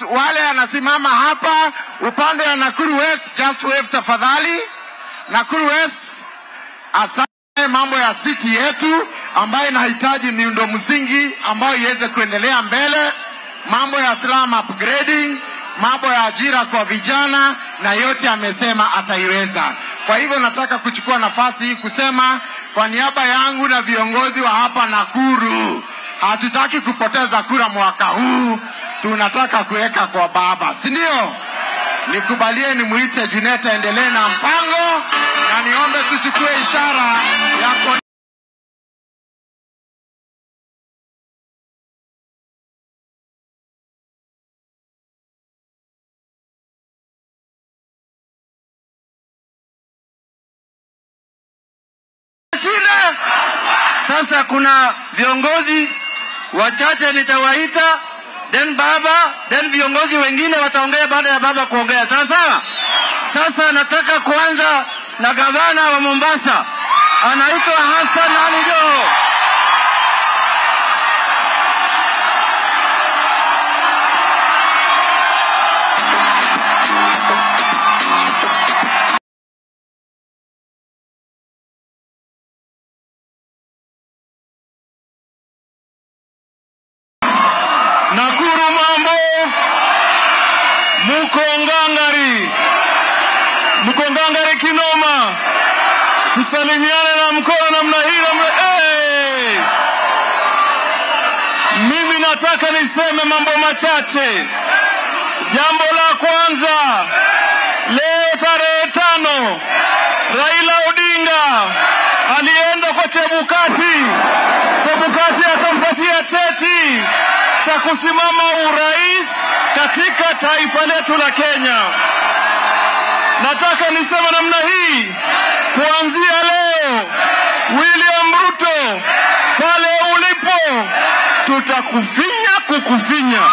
Watu wale anasimama hapa upande wa Nakuru West, just wave tafadhali. Nakuru West, asante mambo ya city yetu ambayo inahitaji miundo msingi ambayo iweze kuendelea mbele, mambo ya slum upgrading, mambo ya ajira kwa vijana, na yote amesema ataiweza. Kwa hivyo nataka kuchukua nafasi hii kusema kwa niaba yangu na viongozi wa hapa Nakuru, hatutaki kupoteza kura mwaka huu, tunataka kuweka kwa baba, si ndio? Nikubalie nimuite Junet aendelee na mpango, na niombe tuchukue ishara ya ko- shida. Sasa kuna viongozi wachache nitawaita, then baba, then viongozi wengine wataongea baada ya baba kuongea. Sawa sawa. Sasa nataka kuanza na gavana wa Mombasa, anaitwa Hassan Ali Joho. Nakuru mambo, muko ngangari, mko ngangari kinoma, tusalimiane na mkono namna hii namna hey! Mimi nataka niseme mambo machache. Jambo la kwanza, leo tarehe tano, Raila Odinga alienda kwa Chebukati. Chebukati akampatia cheti cha kusimama urais katika taifa letu la Kenya. Nataka niseme namna hii, kuanzia leo, William Ruto, pale ulipo, tutakufinya kukufinya.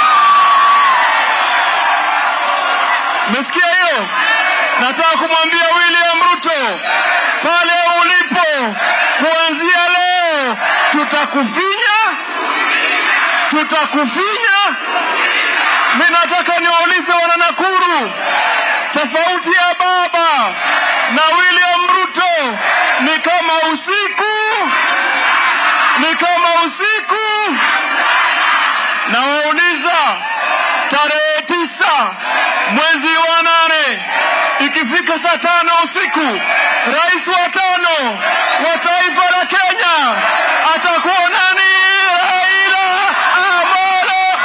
Mesikia hiyo? Nataka kumwambia William Ruto, pale ulipo, kuanzia leo, tutakufinya tutakufinya. Mi nataka niwaulize wana Nakuru, tofauti ya baba na William Ruto ni kama usiku, ni kama usiku. Nawauliza, tarehe tisa mwezi wa nane ikifika saa tano usiku, rais wa tano wa taifa la Kenya atakuwa nani? Raila Amolo.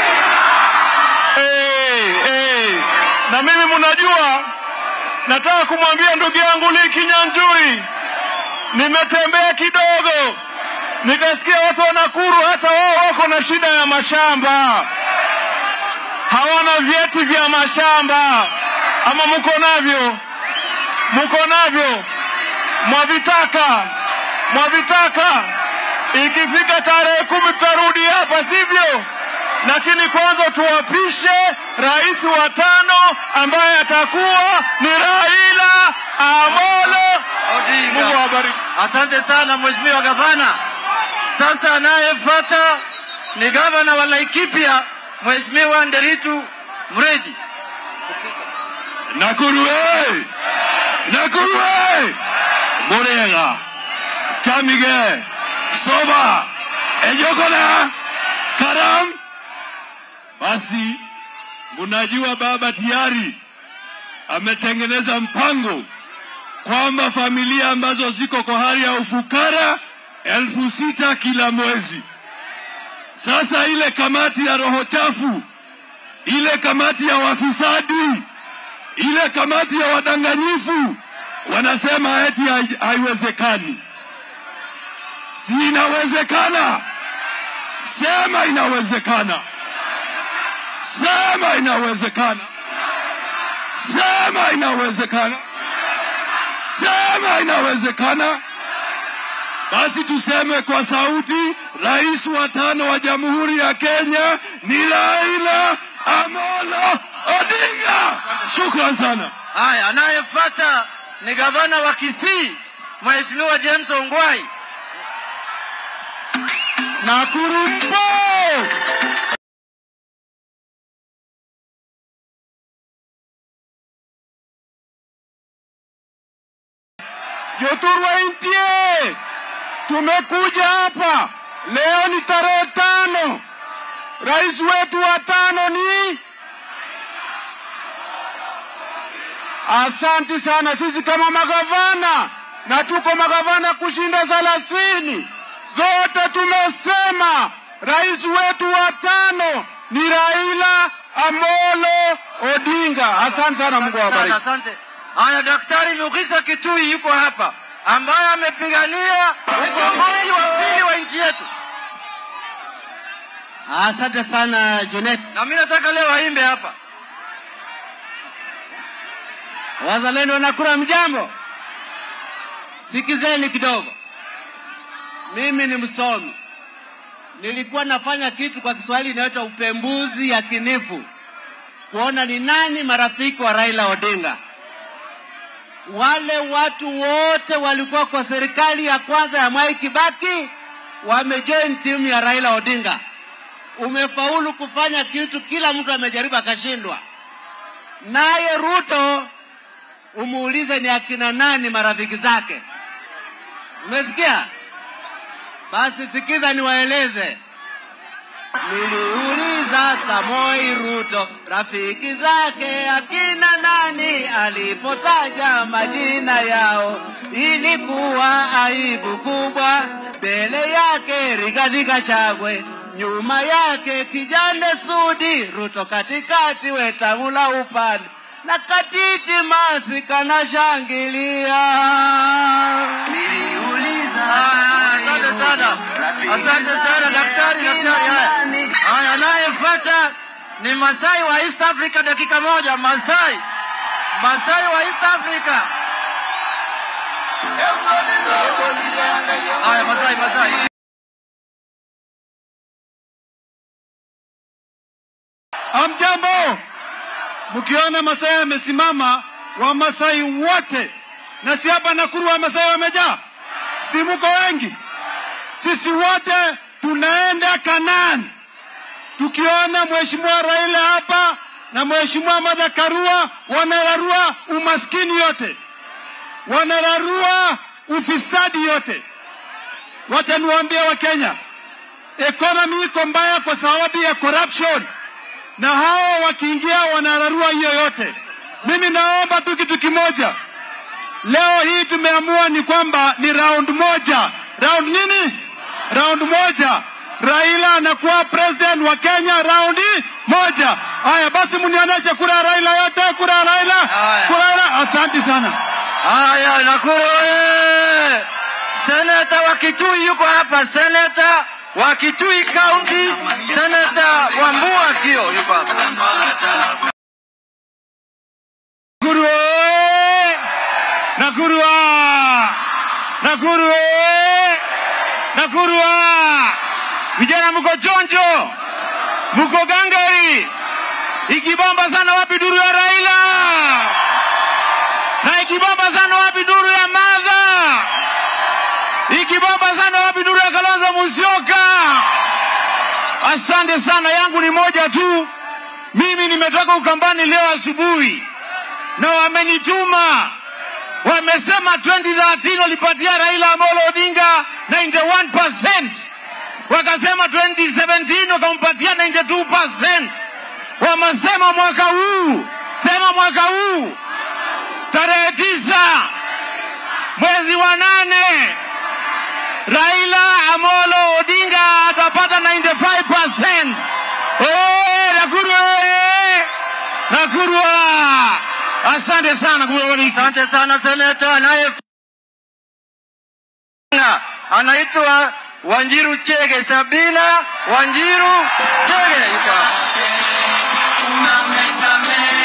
Hey, hey. Na mimi mnajua, nataka kumwambia ndugu yangu Lee Kinyanjui, nimetembea kidogo nikasikia watu wa Nakuru hata wao wako na shida ya mashamba, hawana vyeti vya mashamba. Ama mko navyo? Mko navyo? Mwavitaka? Mwavitaka? Ikifika tarehe kumi tutarudi hapa, sivyo? Lakini kwanza tuwapishe rais wa tano ambaye atakuwa ni Raila Amolo Odinga. Mungu awabariki. Asante sana mheshimiwa gavana. Sasa anayefuata ni gavana wa Laikipia mheshimiwa Nderitu Mredi. Nakuru hey! Nakuru hey! Murega Chamige Soba Ejokona Karam. Basi munajua baba tayari ametengeneza mpango kwamba familia ambazo ziko kwa hali ya ufukara elfu sita kila mwezi. Sasa ile kamati ya roho chafu, ile kamati ya wafisadi, ile kamati ya wadanganyifu wanasema eti hai- haiwezekani. Si inawezekana? Sema inawezekana, sema inawezekana, sema inawezekana, sema inawezekana. Basi tuseme kwa sauti, rais wa tano wa Jamhuri ya Kenya ni Raila Amolo Odinga. Shukran sana. Haya, anayefuata ni gavana wa Kisii mheshimiwa James Ongwai. Nakuru mpo! Oturwa intie, tumekuja hapa leo, ni tarehe tano. Rais wetu wa tano ni Asanti sana. Sisi kama magavana na tuko magavana kushinda thelathini, zote tumesema rais wetu wa tano ni Raila Amolo Odinga. Asante sana, Mungu Sana, awabariki. asante. Haya, Daktari Mukisa Kitui yuko hapa ambaye amepigania ukombozi wa pili wa nchi yetu, Asante sana Junet. na mimi nataka leo aimbe hapa. Wazalendo wanakura mjambo, sikizeni kidogo. Mimi ni msomi, nilikuwa nafanya kitu kwa Kiswahili inaitwa upembuzi yakinifu, kuona ni nani marafiki wa Raila Odinga. Wale watu wote walikuwa kwa serikali ya kwanza ya Mwai Kibaki wamejoin timu ya Raila Odinga. Umefaulu kufanya kitu, kila mtu amejaribu akashindwa. Naye Ruto umuulize ni akina nani marafiki zake. Umesikia? Basi sikiza niwaeleze. Niliuliza Samoi Ruto rafiki zake akina nani, alipotaja majina yao ilikuwa aibu kubwa. Mbele yake Rigathi Gachagua, nyuma yake kijana Sudi, Ruto katikati, Wetangula upande na katiti masi kanashangilia. Niliuliza Ah, Asante sana, asante sana daktari. Daktari, haya haya, anayefuata ni Masai wa East Africa, dakika moja. Masai, Masai wa East Africa. Haya, Masai, Masai. Amjambo, mkiona Masai amesimama, Wamasai wote na si hapa Nakuru Wamasai wamejaa, si muko wengi? Sisi wote tunaenda Kanaan, tukiona Mheshimiwa Raila hapa na Mheshimiwa Martha Karua wanararua umaskini yote, wanararua ufisadi yote. Wacha niwaambie Wakenya, economy iko mbaya kwa sababu ya corruption na hao wakiingia wanararua hiyo yote. Mimi naomba tu kitu kimoja, leo hii tumeamua ni kwamba ni round moja. Round nini? Round moja. Raila anakuwa president wa Kenya raundi moja. Haya basi, mnionyeshe kura ya Raila yote, kura ya Raila, Haya. kura ya Raila. Asante sana. Haya, Nakuru oye! Seneta wa Kitui yuko hapa, seneta wa Kitui County, seneta Wambua Kio yuko hapa. Nakuru oye! Nakuru wa! Nakuru oye! Nakuru wa! Vijana mko chonjo, mko gangari, ikibomba sana wapi duru ya Raila, na ikibomba sana wapi duru ya Martha, ikibomba sana wapi duru ya Kalonzo Musyoka. Asante sana, yangu ni moja tu. Mimi nimetoka Ukambani leo asubuhi na wamenituma, wamesema 2013 walipatia Raila Amolo Odinga 91%, wakasema 2017 wakampatia 92%, wamesema mwaka huu, sema mwaka huu tarehe tisa mwezi wa nane Raila Amolo Odinga atapata 95%. Oye, Nakuru oye! Nakuru oye! Asante sana kuwabariki. Asante sana seneta anaye anaitwa Wanjiru Chege, Sabina Wanjiru Chege yuko hapa.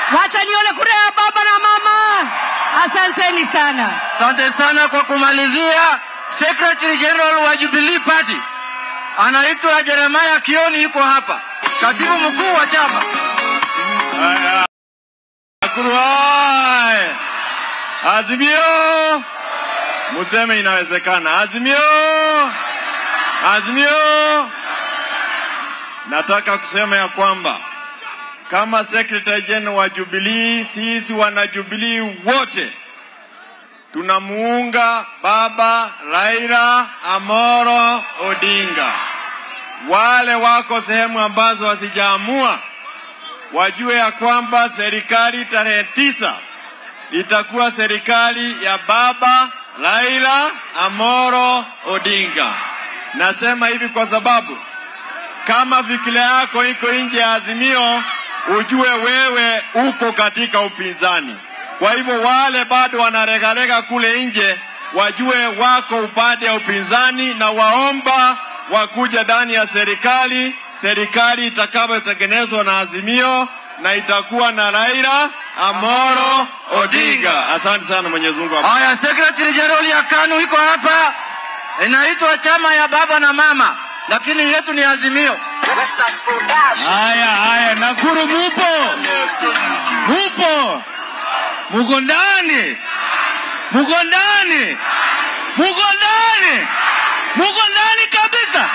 Wacha nione kura ya baba na mama. Asanteni sana. Asante sana kwa kumalizia. Secretary General wa Jubilee Party anaitwa Jeremiah Kioni, yuko hapa, katibu mkuu wa chama. Nakuru hai! Azimio, museme inawezekana. Azimio, Azimio. Nataka kusema ya kwamba kama Secretary General wa Jubilee, sisi wana Jubilee wote tunamuunga baba Raila Amoro Odinga. Wale wako sehemu ambazo hazijaamua wajue ya kwamba serikali tarehe tisa itakuwa serikali ya baba Raila Amoro Odinga. Nasema hivi kwa sababu kama fikira yako iko nje ya Azimio, ujue wewe uko katika upinzani. Kwa hivyo wale bado wanaregarega kule nje wajue wako upande ya upinzani, na waomba wakuja ndani ya serikali, serikali itakayotengenezwa na Azimio na itakuwa na Raila Amoro Odinga. Asante sana, Mwenyezi Mungu awabariki. Haya, Secretary General ya KANU iko hapa, inaitwa chama ya baba na mama, lakini yetu ni Azimio. Haya, haya, Nakuru mupo, mupo, muko ndani, muko ndani, muko ndani, muko ndani kabisa.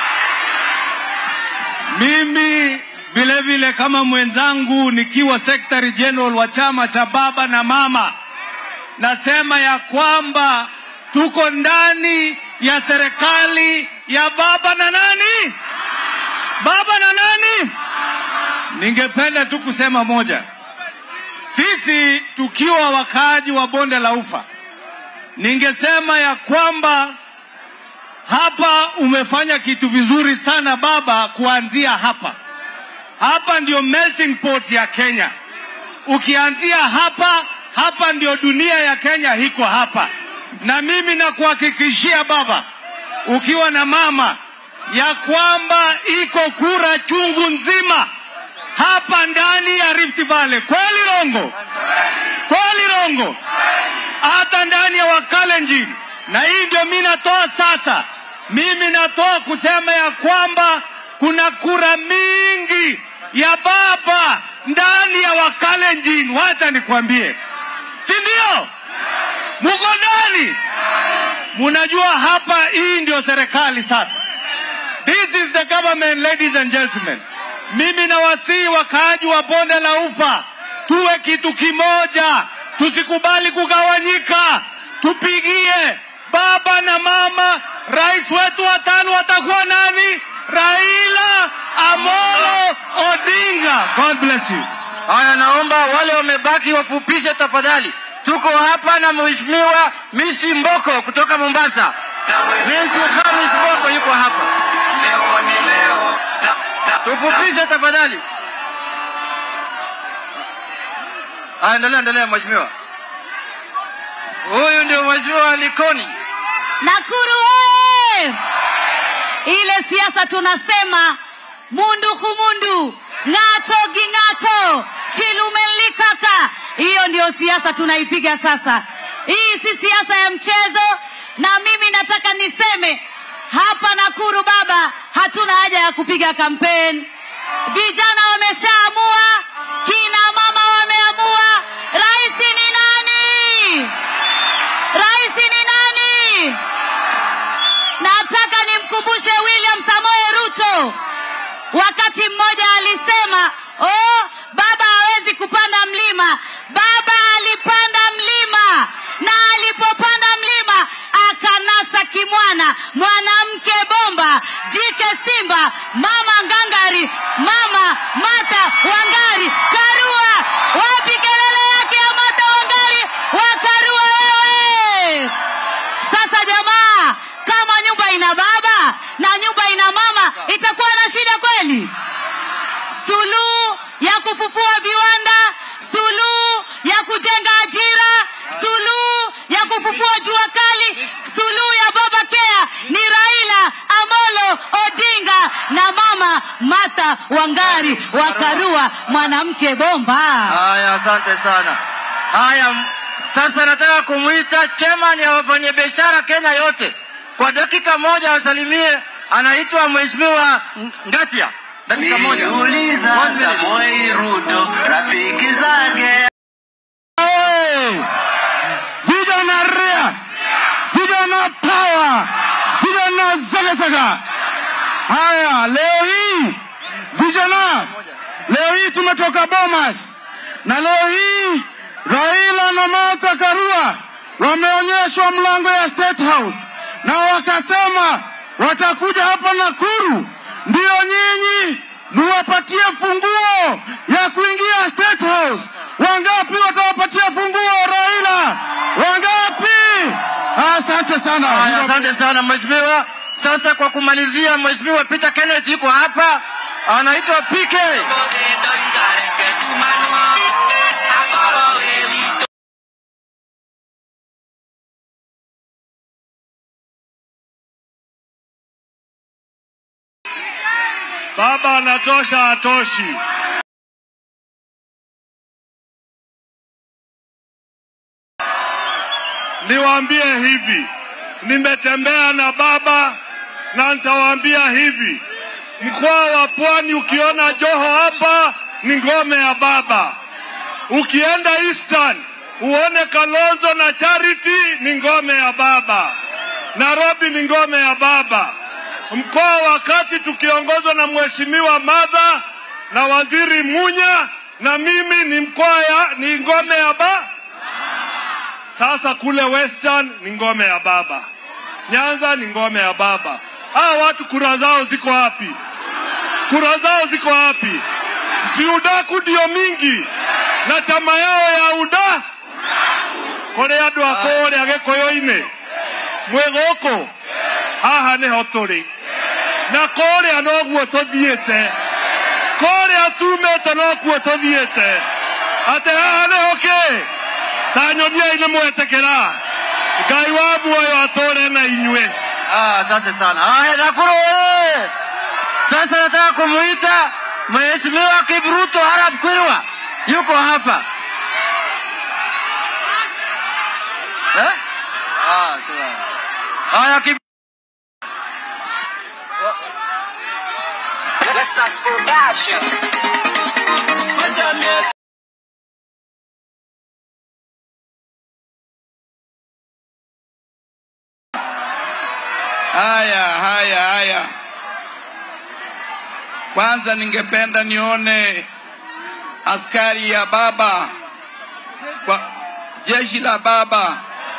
Mimi vile vile kama mwenzangu nikiwa Secretary General wa chama cha baba na mama, nasema ya kwamba tuko ndani ya serikali ya baba na nani? Baba na nani? Ningependa tu kusema moja, sisi tukiwa wakaaji wa bonde la Ufa, ningesema ya kwamba hapa umefanya kitu vizuri sana baba, kuanzia hapa. Hapa ndio melting pot ya Kenya. Ukianzia hapa, hapa ndio dunia ya Kenya iko hapa, na mimi nakuhakikishia baba, ukiwa na mama ya kwamba iko kura chungu nzima hapa ndani ya Rift Valley. Kweli Rongo? Kweli Rongo? Hata ndani ya Wakalenjin. Na hii ndio mimi natoa sasa, mimi natoa kusema ya kwamba kuna kura mingi ya baba ndani ya Wakalenjin. Wacha nikwambie, si ndio? Muko ndani, munajua hapa, hii ndio serikali sasa. This is the government, ladies and gentlemen. Mimi nawasihi wakaaji wa bonde la Ufa tuwe kitu kimoja, tusikubali kugawanyika, tupigie baba na mama. Rais wetu wa tano watakuwa nani? Raila Amolo Odinga. God bless you. Haya, naomba wale wamebaki wafupishe tafadhali. Tuko hapa na Mheshimiwa Mishi Mboko kutoka Mombasa. Mishi Khamis Mboko yuko hapa. Tufupishe tafadhali. Haya, endelea, endelea mheshimiwa. Huyu ndio Mheshimiwa Likoni. Nakuru oye! Ile siasa tunasema mundu kumundu, ng'ato ging'ato, chilumelikaka. Hiyo ndio siasa tunaipiga sasa. Hii si siasa ya mchezo, na mimi nataka niseme hapa Nakuru baba, hatuna haja ya kupiga kampeni. Vijana wameshaamua, kina mama wameamua. Rais ni nani? Rais ni nani? Nataka nimkumbushe William Samoei Ruto, wakati mmoja alisema oh, baba hawezi kupanda mlima. Baba alipanda mlima, na alipopanda mlima akanasa kimwana, mwanamke bomba, jike simba, mama ngangari, mama Mata Wangari Karua. Wapi kelele yake ya Mata Wangari wa Karua wewe? Sasa jamaa, kama nyumba ina baba na nyumba ina mama, itakuwa na shida kweli? Suluhu ya kufufua viwanda, suluhu ya kujenga ajira, suluhu ya kufufua jua kali, suluhu ya baba Kea ni rais Mche bomba. Haya, asante sana. Haya, m- sasa nataka kumwita chairman ya wafanyabiashara Kenya yote kwa dakika moja wasalimie. Anaitwa Mheshimiwa Ng- Ngatia, dakika moja. Niliuliza One minute. Samoei Ruto rafiki zake Hey! Vijana ria, vijana power, vijana zagazaga. Haya, leo hii vijana, leo hii tumetoka Bomas na leo hii Raila na Martha Karua wameonyeshwa mlango ya State House na wakasema watakuja hapa Nakuru, ndio nyinyi muwapatie funguo ya kuingia State House. Wangapi watawapatia funguo Raila? Wangapi? Asante sana. Haya, asante sana mheshimiwa. Sasa kwa kumalizia, mheshimiwa Peter Kenneth yuko hapa, anaitwa PK. Baba anatosha, atoshi. Niwaambie hivi, nimetembea na baba na nitawaambia hivi, mkoa wa Pwani ukiona Joho hapa ni ngome ya baba. Ukienda Eastern uone Kalonzo na Charity ni ngome ya baba. Nairobi ni ngome ya baba. Mkoa wa Kati tukiongozwa na Mheshimiwa Madha na Waziri Munya na mimi ni mkoa ya ni ngome ya ba. Sasa kule Western ni ngome ya baba. Nyanza ni ngome ya baba. Hawa watu kura zao ziko wapi? Kura zao ziko wapi? Si udaku ndio mingi na chama yao ya uda kore andu a kuria gikuyu-ini mwĩ gũkũ haha nĩho tũrĩ na kũrĩa noguo tũthiĩte kũrĩa tumĩte nokuo tũthiĩte atĩ haha nĩho kĩ ta nyoniai nĩ mwetĩkĩra ngai wa muoyo atũre na inyuĩ Ah, asante sana. Haya, Nakuru oye! Sasa nataka kumuita Mheshimiwa Kibruto Arab Kwirwa, yuko hapa eh? Ah, sawa. Haya, Kib Haya, haya, haya. Kwanza ningependa nione askari ya baba kwa jeshi la baba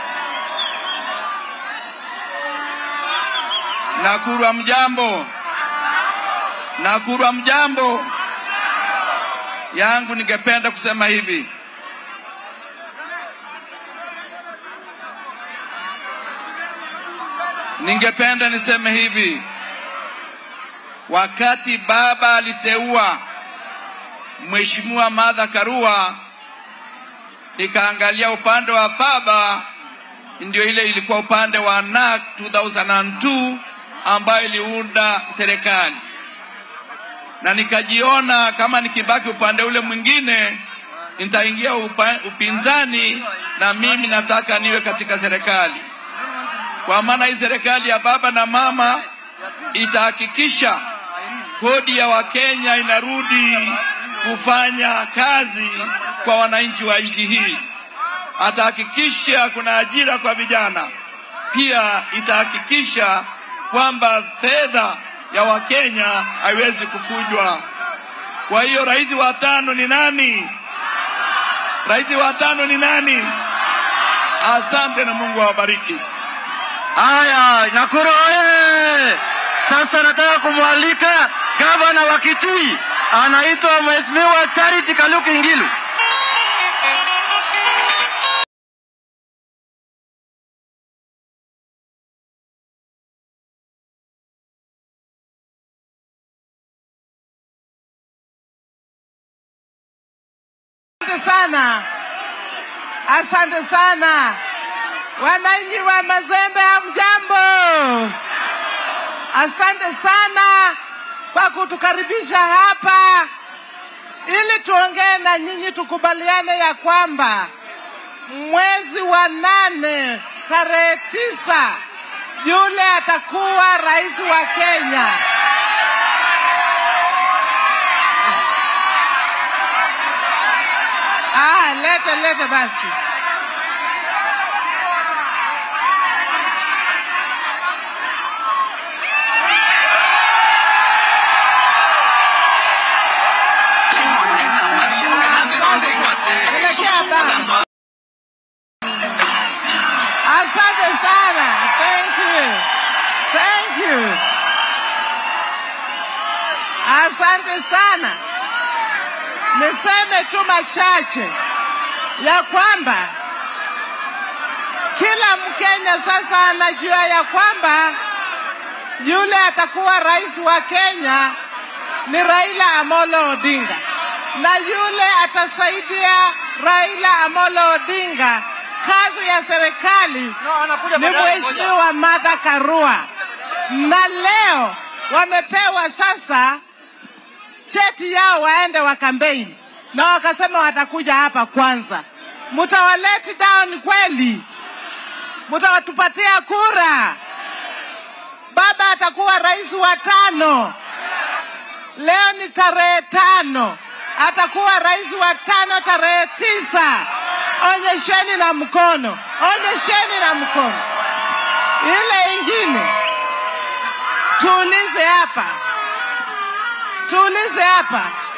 Nakuru mjambo, Nakuru mjambo. Yangu ningependa kusema hivi, ningependa niseme hivi, wakati baba aliteua Mheshimiwa Martha Karua, nikaangalia upande wa baba, ndio ile ilikuwa upande wa NARC 2002 ambayo iliunda serikali, na nikajiona kama nikibaki upande ule mwingine nitaingia upa, upinzani, na mimi nataka niwe katika serikali kwa maana hii serikali ya baba na mama itahakikisha kodi ya Wakenya inarudi kufanya kazi kwa wananchi wa nchi hii. Atahakikisha kuna ajira kwa vijana, pia itahakikisha kwamba fedha ya Wakenya haiwezi kufujwa. Kwa hiyo rais wa tano ni nani? Rais wa tano ni nani? Asante na Mungu awabariki. Haya, Nakuru oye! Sasa nataka kumwalika gavana wa Kitui, anaitwa Mheshimiwa Charity Kaluki Ngilu. Asante sana, asante sana wananchi wa Mazembe, hamjambo? Asante sana kwa kutukaribisha hapa. ili tuongee na nyinyi, tukubaliane ya kwamba mwezi wa nane tarehe tisa yule atakuwa rais wa Kenya. Ah, lete lete basi. Elekea baba. Asante sana. Thank you. Thank you. Asante sana. Niseme tu machache ya kwamba kila Mkenya sasa anajua ya kwamba yule atakuwa rais wa Kenya ni Raila Amolo Odinga, na yule atasaidia Raila Amolo Odinga kazi ya serikali ni Mheshimiwa Martha Karua, na leo wamepewa sasa cheti yao waende wakambeni, na wakasema watakuja hapa kwanza. Mutawaleti down kweli? Mutawatupatia kura? Baba atakuwa rais wa tano. Leo ni tarehe tano, atakuwa rais wa tano tarehe tisa. Onyesheni na mkono, onyesheni na mkono. Ile ingine tuulize hapa, tuulize hapa,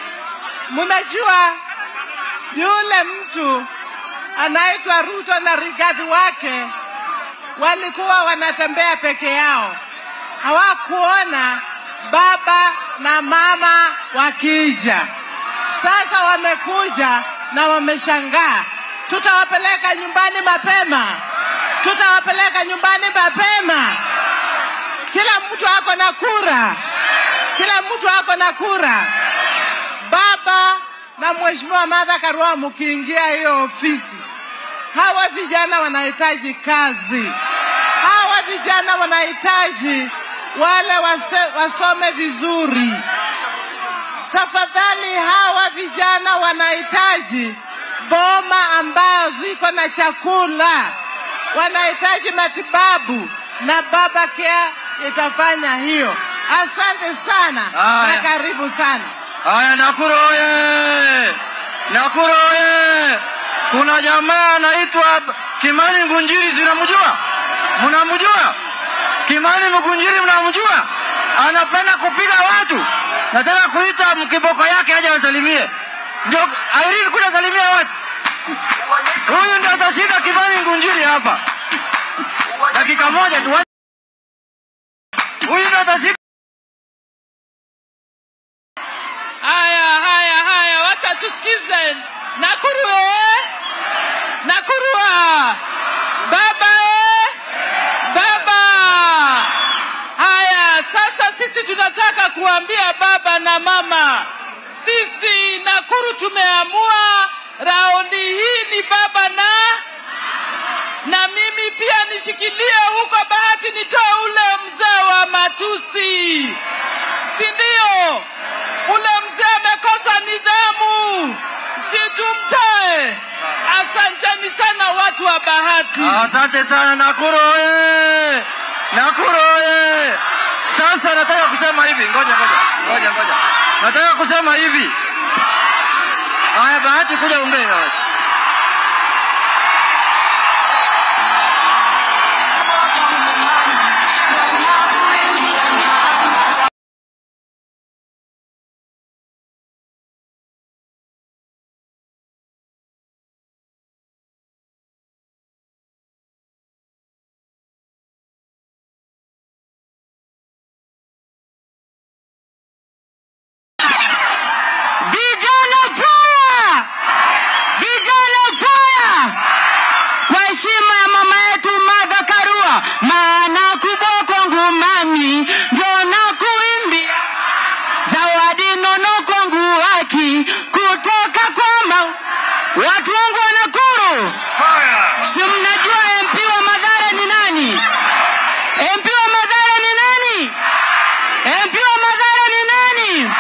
mnajua yule mtu anaitwa Ruto na Rigathi wake walikuwa wanatembea peke yao, hawakuona baba na mama wakija. Sasa wamekuja na wameshangaa. Tutawapeleka nyumbani mapema, tutawapeleka nyumbani mapema. Kila mtu ako na kura, kila mtu ako na kura. Baba na Mheshimiwa Martha Karua, mkiingia hiyo ofisi, hawa vijana wanahitaji kazi, hawa vijana wanahitaji wale waste, wasome vizuri. Tafadhali, hawa vijana wanahitaji boma ambayo ziko na chakula, wanahitaji matibabu na Baba Care itafanya hiyo. Asante sana Haya. na karibu sana. Haya, Nakuru oye! Nakuru oye! Kuna jamaa anaitwa Kimani Ngunjiri, zinamjua? Mnamjua? Kimani Mgunjiri, mnamjua? Anapenda kupiga watu. Nataka kuita mkiboko yake aje wasalimie. Ndio Irene, kuna salimia watu. Huyu ndio atashinda Kimani Ngunjiri hapa. Dakika moja tu. Huyu ndio atashinda. Haya, haya, haya, wacha tusikize. Nakuru eh? Nakuru ah. Baba eh? Baba. Haya, sasa sisi tunataka kuambia baba na mama, sisi Nakuru tumeamua raundi hii ni baba na na mimi pia nishikilie huko bahati nitoe ule mzee wa matusi, si ndio? Ule mzee amekosa nidhamu, si tumtoe. Asanteni sana watu wa bahati. Asante sana Nakuru oye! Nakuru oye! Sasa nataka kusema hivi, ngoja ngoja ngoja ngoja, nataka kusema hivi. Haya, Bahati, kuja ongea. Vijana fire! Vijana fire! Kwa heshima ya mama yetu Martha Karua, maana kuboko ngumani ndio na kuimbia zawadi nono kwangu haki kutoka kwa ma watu wangu wa Nakuru. Si mnajua MP wa Madhara ni nani? MP wa Madhara ni nani? MP wa Madhara ni nani?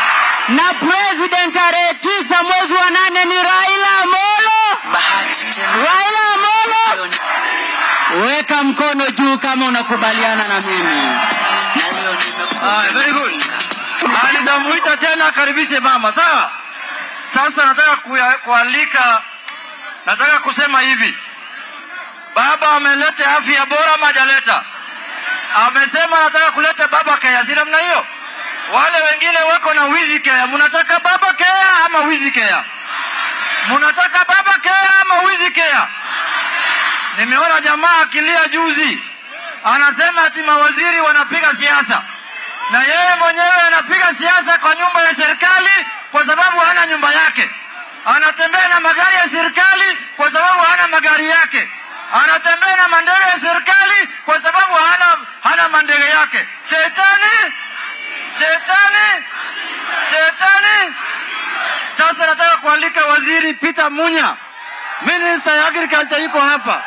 na president tarehe tisa mwezi wa nane ni Raila Amolo. Raila Amolo, weka mkono juu kama unakubaliana na mimi. Ah, very good. Ah, nitamuita tena akaribishe mama, sawa? Sasa nataka kuya- kualika, nataka kusema hivi, baba ameleta afya bora ama hajaleta? Amesema nataka kuleta baba kea, si namna hiyo? Wale wengine wako na wizi kea, mnataka baba kea ama wizi kea? Mnataka baba kea ama wizi kea? Nimeona jamaa akilia juzi, anasema ati mawaziri wanapiga siasa na yeye mwenyewe anapiga siasa kwa nyumba ya serikali kwa sababu hana nyumba yake. Anatembea na magari ya serikali kwa sababu hana magari yake. Anatembea na mandege ya serikali kwa sababu hana, hana mandege yake. Shetani, shetani, shetani. Sasa nataka kualika waziri Peter Munya, minister ya agriculture, yuko hapa.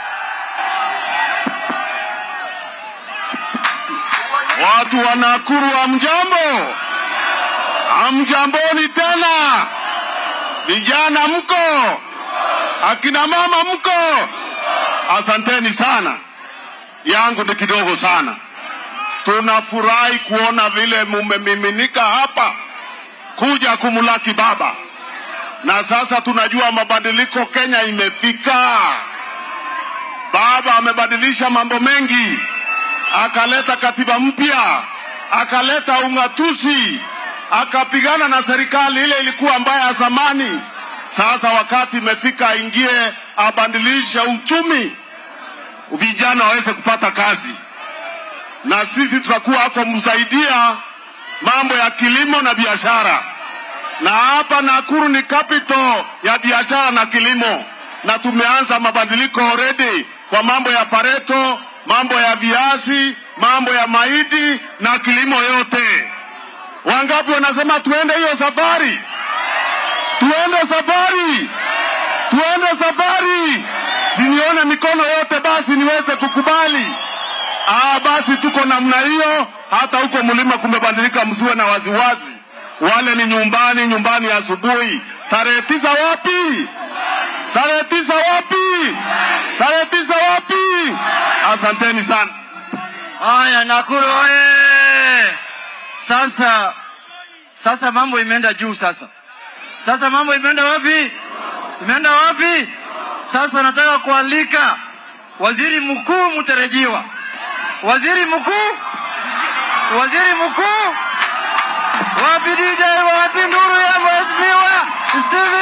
Watu wa Nakuru hamjambo, hamjamboni tena. Vijana mko, akina mama mko, asanteni sana. Yangu ni kidogo sana. Tunafurahi kuona vile mumemiminika hapa kuja kumlaki baba, na sasa tunajua mabadiliko Kenya imefika. Baba amebadilisha mambo mengi akaleta katiba mpya, akaleta ung'atuzi, akapigana na serikali ile ilikuwa mbaya ya zamani. Sasa wakati imefika aingie, abadilishe uchumi, vijana waweze kupata kazi, na sisi tutakuwa hapo msaidia mambo ya kilimo na biashara, na hapa Nakuru ni capital ya biashara na kilimo, na tumeanza mabadiliko already kwa mambo ya Pareto, mambo ya viazi, mambo ya mahindi na kilimo yote. Wangapi wanasema tuende hiyo safari? Tuende safari, tuende safari. Sinione mikono yote basi niweze kukubali. Ah, basi tuko namna hiyo. Hata huko mlima kumebadilika, msiwe na waziwazi. Wale ni nyumbani, nyumbani asubuhi. Tarehe tisa wapi? Tarehe tisa wapi? Tarehe tisa wapi? Asanteni sana. Haya, Nakuru oye! Sasa sasa mambo imeenda juu sasa. Sasa mambo imeenda wapi? Imeenda wapi? Sasa nataka kualika waziri mkuu mtarajiwa, waziri mkuu, waziri mkuu, wapi DJ, wapi nduru ya mheshimiwa Steven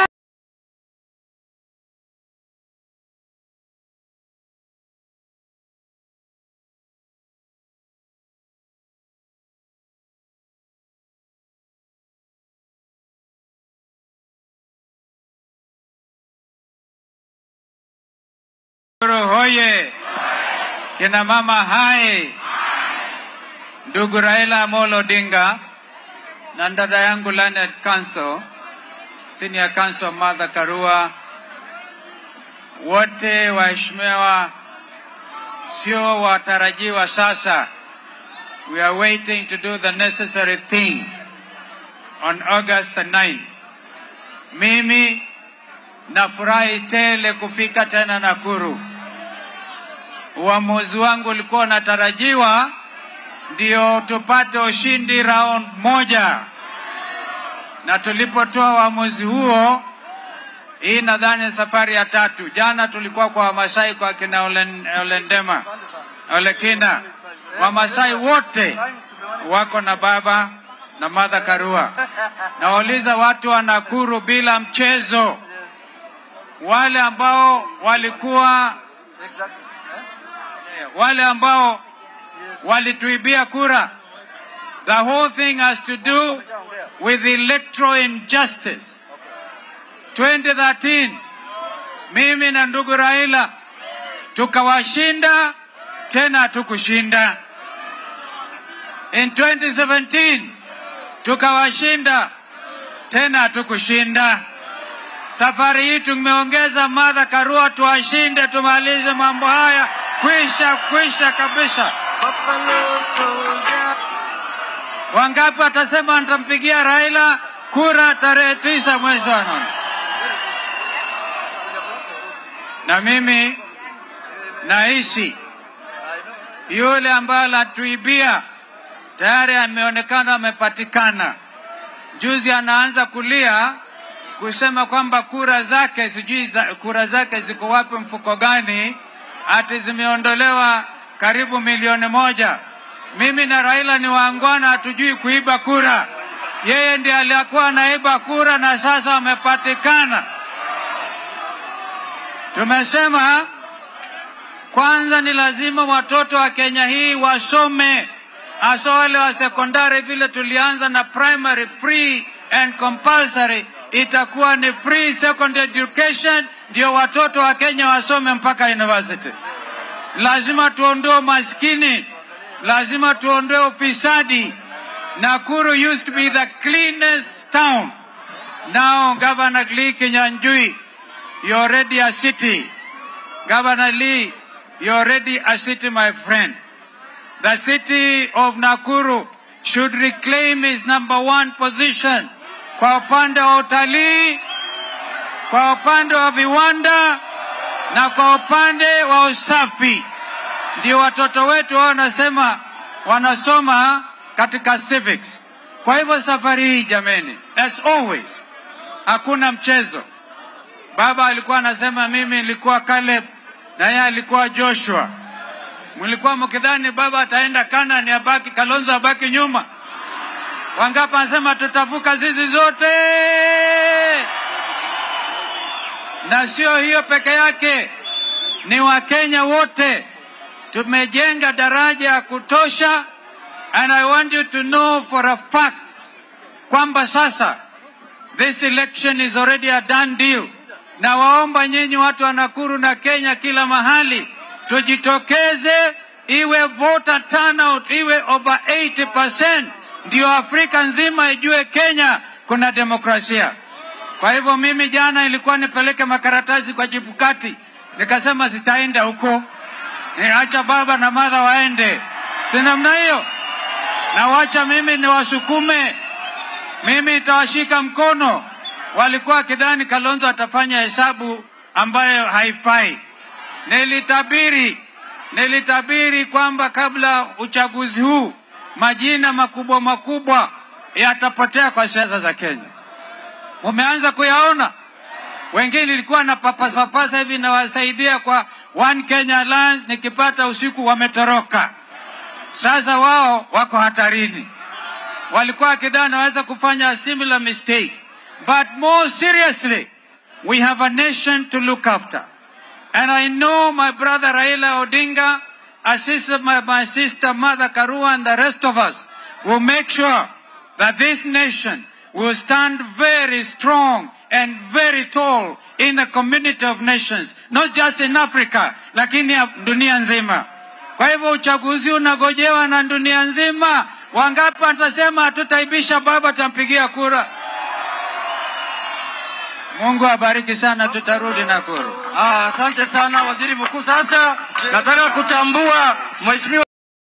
Nakuru hoye! Kina mama hai! Ndugu Raila Amolo Odinga na dada yangu Lanet Kanso, Senior Counsel Martha Karua, wote waheshimiwa, sio watarajiwa sasa. We are waiting to do the necessary thing on August the 9th. Mimi nafurahi tele kufika tena Nakuru. Uamuzi wangu ulikuwa unatarajiwa ndio tupate ushindi round moja, na tulipotoa uamuzi huo, hii nadhani safari ya tatu. Jana tulikuwa kwa Wamasai kwa kina Olen, Olendema Olekina. Wamasai wote wako na baba na Martha Karua. Nawauliza watu wa Nakuru bila mchezo, wale ambao walikuwa wale ambao walituibia kura. The whole thing has to do with electoral injustice. 2013 mimi na ndugu Raila tukawashinda tena hatukushinda. In 2017 tukawashinda tena hatukushinda. Safari hii tumeongeza Martha Karua tuwashinde, tumalize mambo haya, kwisha kwisha kabisa. Wangapi watasema nitampigia Raila kura tarehe tisa mwezi wa nane. Na mimi naishi yule ambaye alatuibia tayari ameonekana amepatikana. Juzi anaanza kulia kusema kwamba kura zake sijui za, kura zake ziko wapi, mfuko gani, ati zimeondolewa karibu milioni moja. Mimi na Raila ni waangwana, hatujui kuiba kura. Yeye ndiye aliyekuwa anaiba kura na sasa amepatikana. Tumesema kwanza ni lazima watoto wa Kenya hii wasome, hasa wale wa sekondari. Vile tulianza na primary free and compulsory, itakuwa ni free secondary education, ndio watoto wa Kenya wasome mpaka university. Lazima tuondoe maskini, lazima tuondoe ufisadi. Nakuru used to be the cleanest town. Now Governor Lee Kinyanjui, you're already a city. Governor Lee, you're already a city, my friend. The city of Nakuru should reclaim its number one position kwa upande wa utalii, kwa upande wa viwanda na kwa upande wa usafi. Ndio watoto wetu wao wanasema wanasoma katika civics. Kwa hivyo safari hii jameni, as always, hakuna mchezo. Baba alikuwa anasema mimi nilikuwa Caleb na yeye alikuwa Joshua. Mlikuwa mkidhani baba ataenda Kanani abaki Kalonzo abaki nyuma. Wangapi anasema tutavuka zizi zote? Na sio hiyo peke yake, ni Wakenya wote tumejenga daraja ya kutosha, and I want you to know for a fact kwamba sasa this election is already a done deal. Na waomba nyinyi watu wa Nakuru na Kenya kila mahali tujitokeze, iwe voter turnout iwe over 80%, ndio Afrika nzima ijue Kenya kuna demokrasia. Kwa hivyo mimi jana ilikuwa nipeleke makaratasi kwa Chebukati, nikasema sitaenda huko, niacha baba na madha waende, si namna hiyo, na wacha mimi niwasukume, mimi nitawashika mkono. Walikuwa wakidhani Kalonzo atafanya hesabu ambayo haifai. Nilitabiri, nilitabiri kwamba kabla uchaguzi huu majina makubwa makubwa yatapotea kwa siasa za Kenya. Mumeanza kuyaona. Wengine nilikuwa na papasa papasa hivi nawasaidia kwa One Kenya Alliance, nikipata usiku wametoroka. Sasa wao wako hatarini. Walikuwa wakidhani naweza kufanya a similar mistake. But more seriously, we have a nation to look after. And I know my brother Raila Odinga, assisted my, my sister Mother Karua and the rest of us will make sure that this nation will stand very strong and very tall in the community of nations, not just in Africa, lakini ya dunia nzima. Kwa hivyo uchaguzi unagojewa na dunia nzima. Wangapi watasema hatutaibisha baba, tutampigia kura? Mungu abariki sana, tutarudi Nakuru. Ah, asante sana waziri mkuu. Sasa nataka kutambua mheshimiwa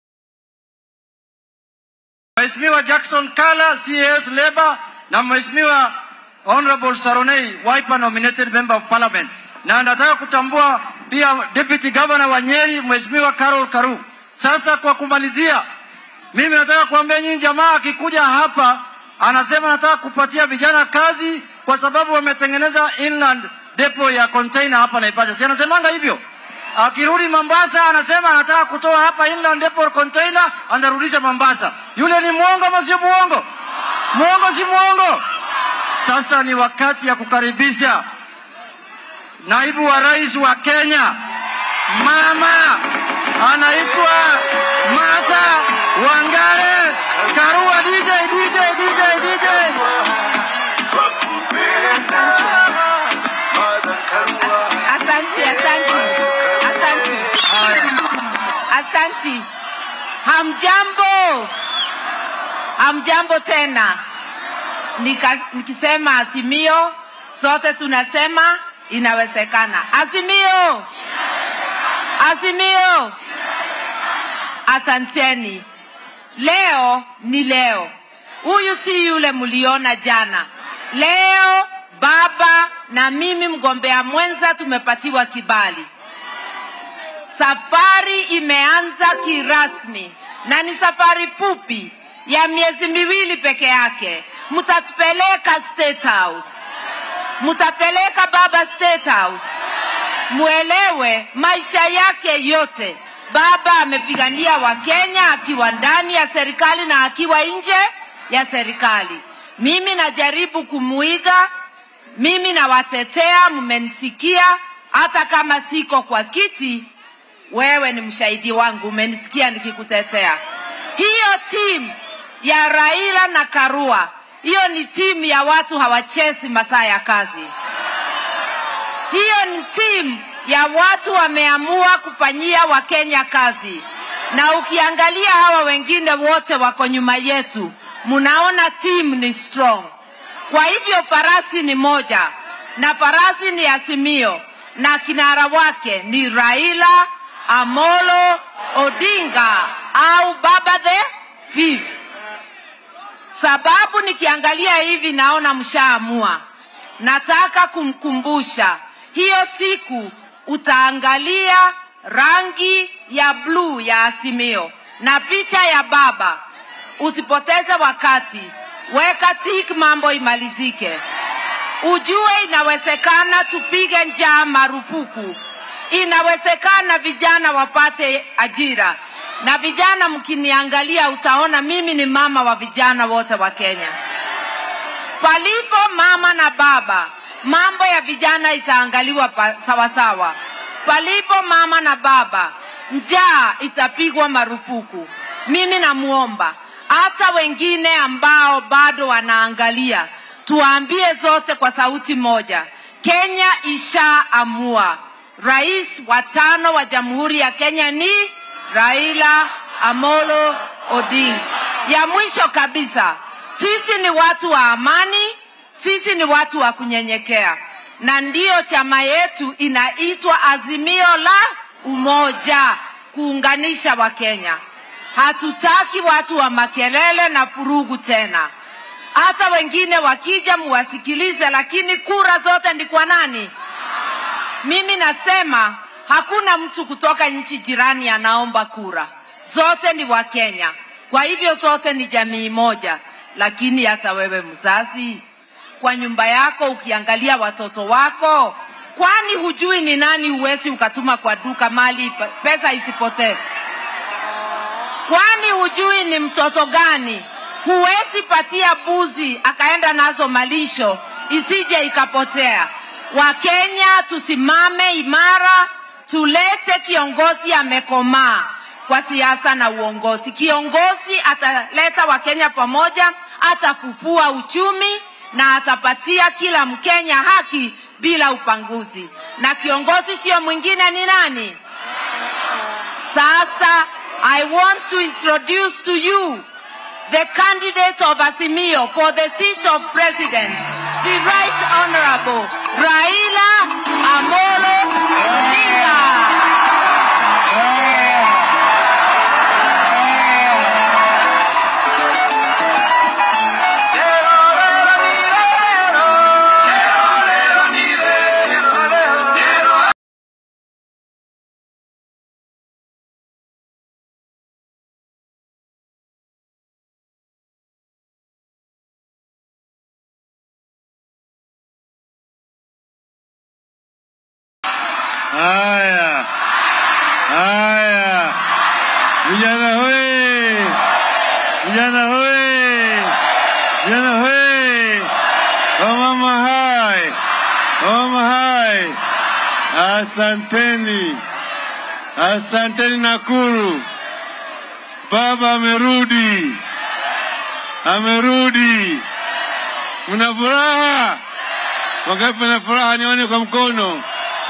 Mheshimiwa Jackson Kala CS Labour na Mheshimiwa Honorable Saronei Wiper nominated member of parliament, na nataka kutambua pia deputy governor wa Nyeri Mheshimiwa Carol Karu. Sasa kwa kumalizia, mimi nataka kuambia nyinyi jamaa, akikuja hapa anasema nataka kupatia vijana kazi kwa sababu wametengeneza inland depot ya container hapa Naivasha. Si anasemanga hivyo? Akirudi Mombasa anasema anataka kutoa hapa inland depot container, anarudisha Mombasa. Yule ni mwongo ama sio mwongo? Mwongo si mwongo? Sasa ni wakati ya kukaribisha naibu wa rais wa Kenya, mama anaitwa Martha Wangare Karua. DJ, DJ, DJ, DJ. Asante, asante, asante, asante. Hamjambo, hamjambo tena. Nika, nikisema Azimio, sote tunasema inawezekana. Azimio, Azimio. Asanteni. Leo ni leo, huyu si yule mliona jana. Leo baba na mimi mgombea mwenza tumepatiwa kibali. Safari imeanza kirasmi na ni safari fupi ya miezi miwili peke yake. Mtatupeleka State House, mtapeleka baba State House, muelewe maisha yake yote baba amepigania Wakenya akiwa ndani ya serikali na akiwa nje ya serikali. Mimi najaribu kumuiga, mimi nawatetea, mmenisikia. Hata kama siko kwa kiti, wewe ni mshahidi wangu, umenisikia nikikutetea. Hiyo timu ya Raila na Karua, hiyo ni timu ya watu hawachezi masaa ya kazi. Hiyo ni timu ya watu wameamua kufanyia Wakenya kazi, na ukiangalia hawa wengine wote wako nyuma yetu, mnaona timu ni strong. Kwa hivyo farasi ni moja, na farasi ni Azimio, na kinara wake ni Raila Amolo Odinga au Baba the Fifth. Sababu nikiangalia hivi naona mshaamua. Nataka kumkumbusha hiyo siku utaangalia rangi ya bluu ya Azimio na picha ya baba. Usipoteze wakati, weka tik, mambo imalizike. Ujue inawezekana tupige njaa marufuku, inawezekana vijana wapate ajira. Na vijana, mkiniangalia, utaona mimi ni mama wa vijana wote wa Kenya. Palipo mama na baba, mambo ya vijana itaangaliwa pa, sawa sawa. Palipo mama na baba, njaa itapigwa marufuku. Mimi namuomba hata wengine ambao bado wanaangalia, tuambie zote kwa sauti moja, Kenya ishaamua. Rais wa tano wa Jamhuri ya Kenya ni Raila Amolo Odinga. Ya mwisho kabisa, sisi ni watu wa amani, sisi ni watu wa kunyenyekea, na ndiyo chama yetu inaitwa Azimio la Umoja, kuunganisha Wakenya. Hatutaki watu wa makelele na furugu tena. Hata wengine wakija muwasikilize, lakini kura zote ni kwa nani? Mimi nasema hakuna mtu kutoka nchi jirani anaomba kura, zote ni Wakenya. Kwa hivyo zote ni jamii moja. Lakini hata wewe mzazi, kwa nyumba yako ukiangalia watoto wako, kwani hujui ni nani uwezi ukatuma kwa duka mali pesa isipotee? Kwani hujui ni mtoto gani huwezi patia buzi akaenda nazo malisho isije ikapotea? Wakenya tusimame imara, tulete kiongozi amekomaa kwa siasa na uongozi. Kiongozi ataleta Wakenya pamoja, atafufua uchumi na atapatia kila Mkenya haki bila upanguzi. Na kiongozi sio mwingine, ni nani? Sasa I want to introduce to you the candidate of Azimio for the seat of president, the Right Honorable Raila Amolo Odinga. Haya, haya, vijana hoye, vijana hoye, vijana hoye, wamama hai, wamama hai, asanteni, asanteni Nakuru, baba amerudi, amerudi. Mna furaha? Wangapi na furaha? Nione kwa mkono.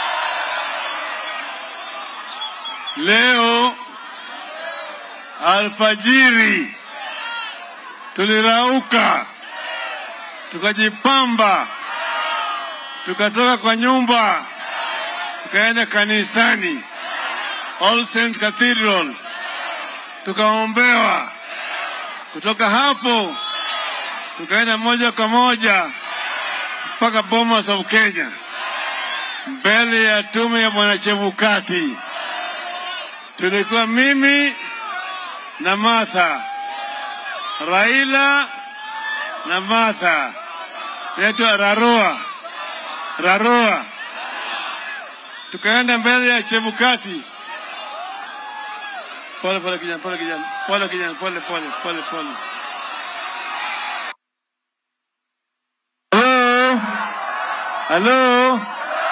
Leo alfajiri tulirauka, tukajipamba, tukatoka kwa nyumba, tukaenda kanisani All Saints Cathedral, tukaombewa. Kutoka hapo tukaenda moja kwa moja mpaka Bomas of Kenya, mbele ya tume ya Bwana Chebukati. Tulikuwa mimi na Martha, Raila na Martha, yaitwa Rarua, Rarua. Tukaenda mbele ya Chebukati. Pole pole kijana, pole kijana, pole kijana, pole pole pole pole. Hello, hello.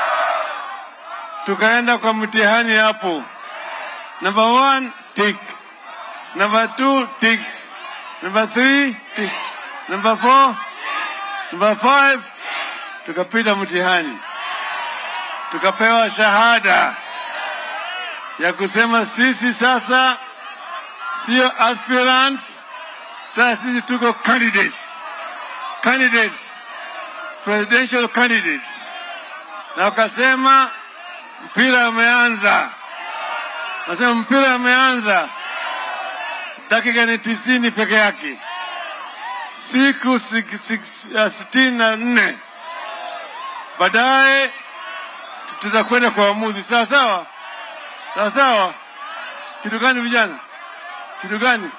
Tukaenda kwa mtihani hapo. Number one, tick. Number two, tick. Number three, tick. Number four, number five, tukapita mtihani, tukapewa shahada ya kusema sisi sasa sio aspirants, sasa sisi tuko candidates, candidates, presidential candidates, na wakasema mpira umeanza. Nasema mpira umeanza, dakika ni tisini peke yake, siku sik- sik- uh, sitini na nne baadaye tutakwenda kwa uamuzi. Sawa sawa, sawa sawa. Kitu gani vijana? Kitu gani?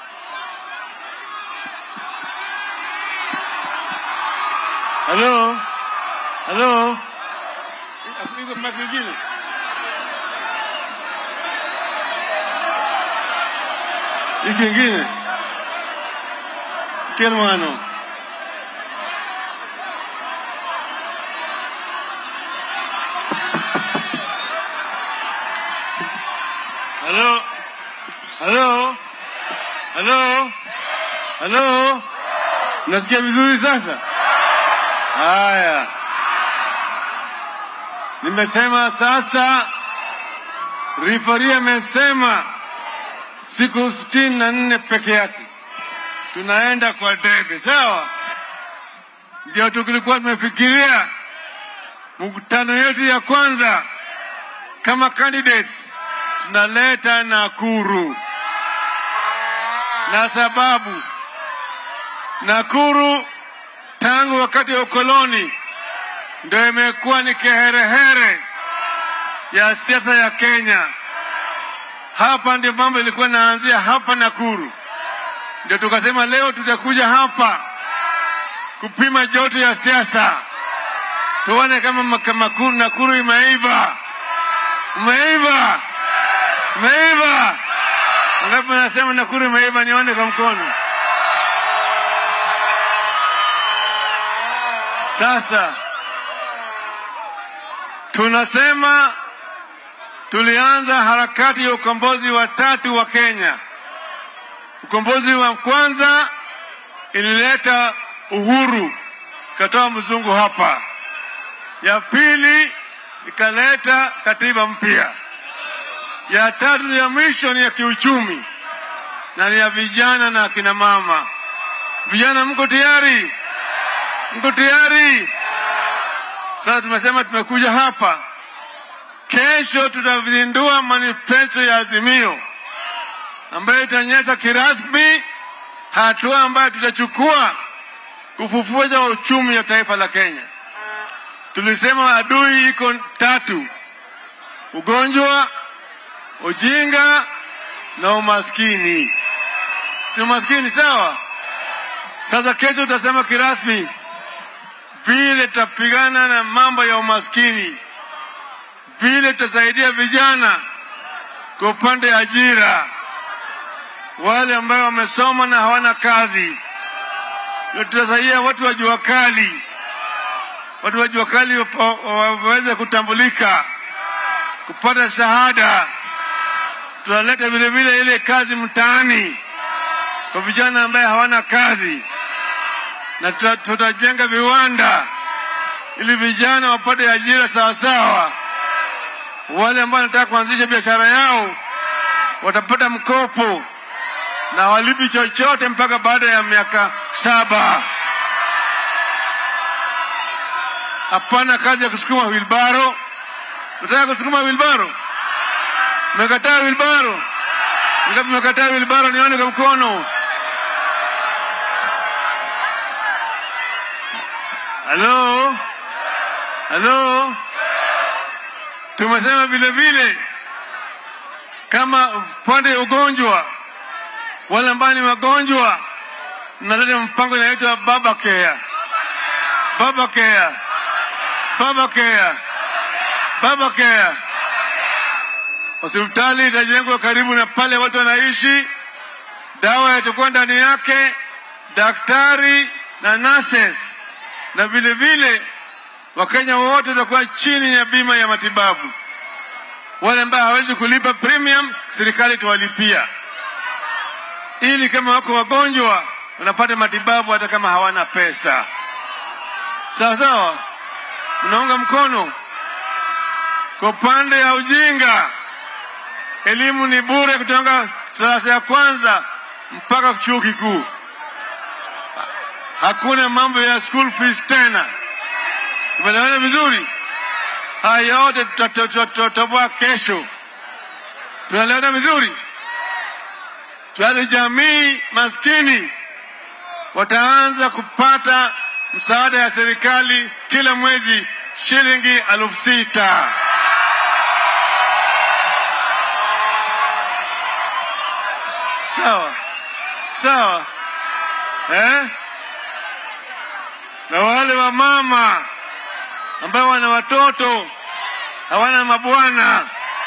Halo, halo, iko mic ingine? Hiki ingine kirmano Halo, halo, halo, halo, nasikia vizuri sasa? Haya, nimesema sasa, rifari amesema siku sitini na nne peke yake tunaenda kwa debe, sawa? Ndio tulikuwa tumefikiria mkutano yetu ya kwanza kama candidates tunaleta Nakuru, na sababu Nakuru tangu wakati wa ukoloni ndio imekuwa ni kiherehere ya siasa ya Kenya. Hapa ndio mambo ilikuwa inaanzia hapa Nakuru. Ndio tukasema leo tutakuja hapa kupima joto ya siasa, tuone kama maka- Makuru- Nakuru imeiva, imeiva, imeiva. Ngapi nasema Nakuru imeiva? Nione kwa mkono. Sasa tunasema tulianza harakati ya ukombozi wa tatu wa Kenya. Ukombozi wa kwanza ilileta uhuru, ikatoa mzungu hapa. Ya pili ikaleta katiba mpya. Ya tatu ya mwisho ni ya kiuchumi na ni ya vijana na akina mama. Vijana, mko tayari? Mko tayari? Sasa tumesema tumekuja hapa, kesho tutazindua manifesto ya Azimio ambayo itaonyesha kirasmi hatua ambayo tutachukua kufufua uchumi wa taifa la Kenya. Tulisema adui iko tatu: ugonjwa, ujinga na umaskini. Si umaskini sawa? Sasa kesho tutasema kirasmi vile tutapigana na mambo ya umaskini, vile tutasaidia vijana kwa upande wa ajira, wale ambao wamesoma na hawana kazi, na tutasaidia watu wa jua kali, watu wa jua kali wapo- waweze kutambulika, kupata shahada. Tunaleta vile vile ile kazi mtaani kwa vijana ambaye hawana kazi na tuta- tutajenga viwanda ili vijana wapate ajira sawasawa. Wale ambao wanataka kuanzisha biashara yao watapata mkopo na walipi chochote mpaka baada ya miaka saba. Hapana kazi ya kusukuma wilbaro. Nataka kusukuma wilbaro, mmekataa wilbaro. Ngapi mmekataa wilbaro? Nione kwa mkono. halo, halo. Tumesema vile vile kama pande ya ugonjwa, wale ambao ni wagonjwa, mnaleta mpango inaitwa baba care, baba care, baba care, baba care. Hospitali itajengwa karibu na pale watu wanaishi, dawa yatakuwa ndani yake, daktari na nurses, na vile vile Wakenya wote watakuwa chini ya bima ya matibabu. Wale ambao hawezi kulipa premium, serikali itawalipia, ili kama wako wagonjwa wanapata matibabu hata kama hawana pesa. Sawa sawa, mnaunga mkono. Kwa upande ya ujinga, elimu ni bure kutoka darasa ya kwanza mpaka chuo kikuu. Hakuna mambo ya school fees tena. Tumeelewana vizuri? Haya yote tutatoboa kesho. Tunaelewana vizuri? Tuale jamii maskini wataanza kupata msaada ya serikali kila mwezi shilingi elfu sita. Sawa sawa, eh? Na wale wa mama ambao wana watoto hawana mabwana,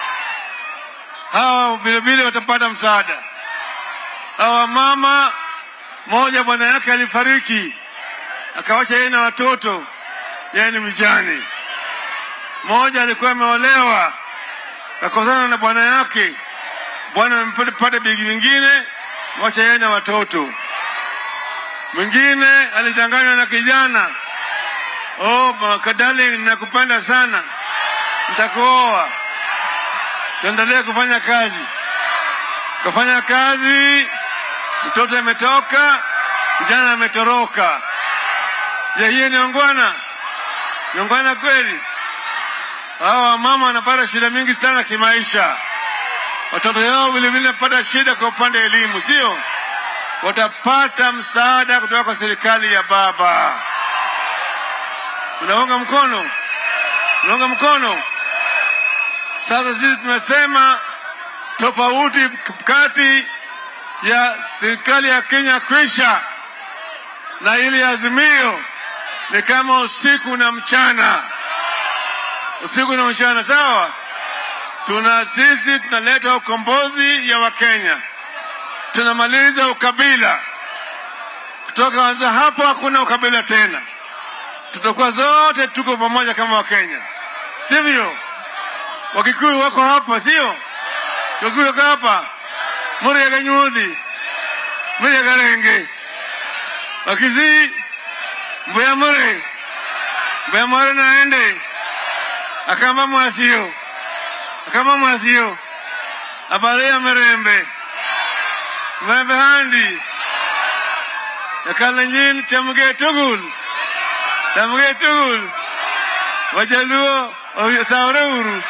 hawa vilevile watapata msaada. Hawa mama, moja bwana yake alifariki akawacha yeye na watoto, yeye ni mjane. Mmoja alikuwa ameolewa akakosana na bwana yake, bwana amempata bigi vingine, wacha yeye na watoto. Mwingine alidanganywa na kijana Oh, darling, nakupenda sana, nitakuoa, tuendelee kufanya kazi. Kufanya kazi, mtoto ametoka, kijana ametoroka. Je, hiyo ni ongwana? Ni ongwana kweli? Hawa wamama wanapata shida mingi sana kimaisha, watoto yao vilevile wanapata shida kwa upande wa elimu, sio? Watapata msaada kutoka kwa serikali ya baba. Unaunga mkono? Unaunga mkono? Sasa sisi tumesema tofauti kati ya serikali ya Kenya kwisha na ili azimio ni kama usiku na mchana, usiku na mchana. Sawa, tuna sisi tunaleta ukombozi ya Wakenya, tunamaliza ukabila. Kutoka anza hapo hakuna ukabila tena tutakuwa zote tuko pamoja kama Wakenya, sivyo? Wakikuyu wako hapa, sio? Wakikuyu wako hapa, Murya Kanyuthi, Murya Karenge, Wakisii, Mbuya Mure, Mbuya Mure naende Akamba Mwasio, Akamba Mwasio, Abaria Merembe, Merembe Handi, Yakalenjin Chamge Tugul, Tamge tugul. Wajaluo saure uru.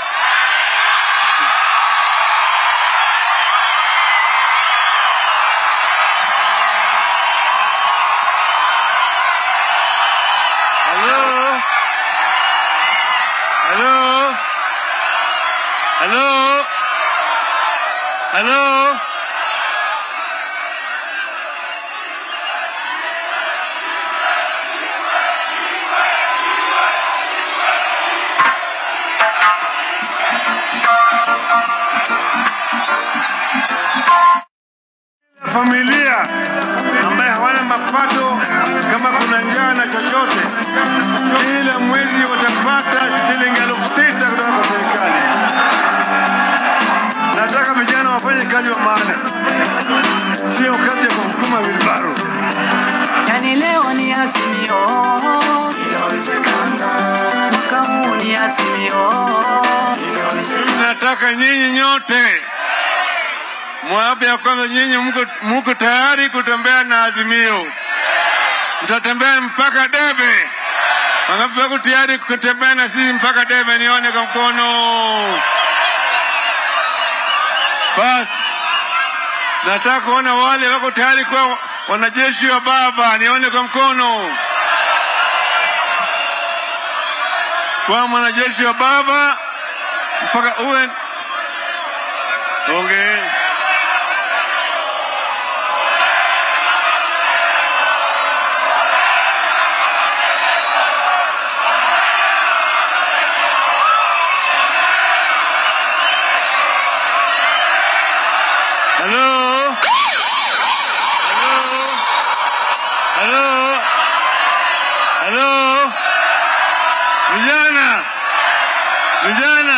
Hello. Hello. Hello. Hello. familia ambaye hawana mapato, kama kuna njaa na chochote, kila mwezi watapata shilingi elfu sita kutoka kwa serikali. Nataka vijana wafanye kazi wa maana, sio kazi ya kusukuma wilbaro. Yani leo ni Azimio, mwaka huu ni Azimio. Nataka nyinyi nyote mwape ya kwamba nyinyi mko, mko tayari kutembea na Azimio, mtatembea mpaka Debe. Wangapi wako tayari kutembea na sisi mpaka Debe? Nione kwa mkono. Basi nataka kuona wale wako tayari kuwa wanajeshi wa baba, nione kwa mkono. kwa mwanajeshi wa baba mpaka uwe ongeeni. Halo? Halo? Halo? Halo? Vijana? Vijana?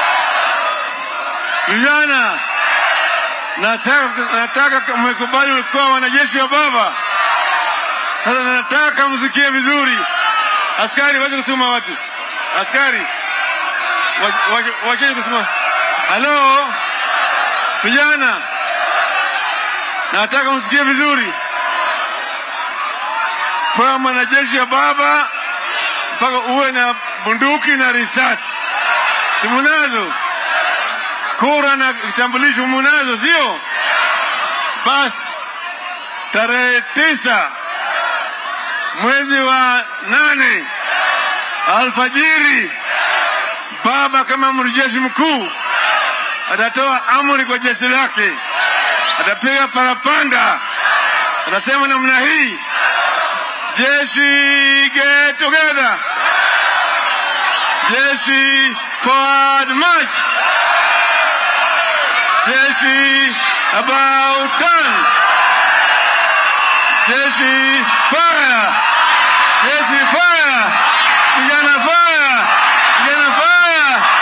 Vijana? Nataka, nataka mmekubali kuwa wanajeshi wa baba. Sasa nataka msikie vizuri. Askari waje kutuma watu. Askari wa- wa- wacheni kusema halo vijana, nataka msikie vizuri. Kwa mwanajeshi wa baba mpaka uwe na bunduki na risasi, si munazo? Kura na kitambulisho munazo, sio? Basi tarehe tisa mwezi wa nane alfajiri, baba kama amiri jeshi mkuu atatoa amri kwa jeshi lake, atapiga parapanda, atasema namna hii, jeshi get together, jeshi forward march, jeshi about turn, jeshi fire, jeshi fire, vijana fire, vijana fire.